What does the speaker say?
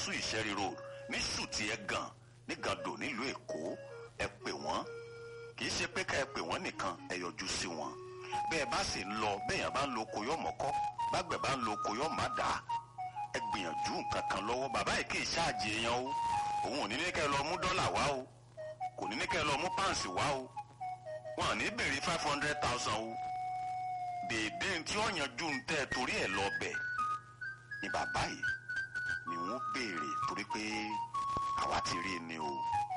su ìṣẹ́rí road ní sùtì ẹ̀ gan ní gàdò nílùú èkó ẹ pè wọ́n kì í ṣe pé ká ẹ pè wọ́n nìkan ẹ yọjú sí wọn bẹ́ẹ̀ bá sì ń lọ bẹ́ẹ̀yàn bá ń lo oko yọ̀ mọ́kọ́ bágbẹ̀ bá ń lo oko yọ̀ má dà ẹ gbìyànjú nǹkan kan lọ́wọ́ bàbá yìí kì í ṣáàjì èèyàn o òun ò ní ní kẹ́ ẹ lọ mú dọ́là wá o kò ní ní kẹ́ ẹ lọ mú páǹsì wá o wọn ò ní béèrè five hundred thousand o dèédé tí ó yanjú ń tẹ́ torí ẹ̀ lọ bẹ̀ ni bàbá yìí ni wọ́n béèrè torí pé àwa ti rí i ni o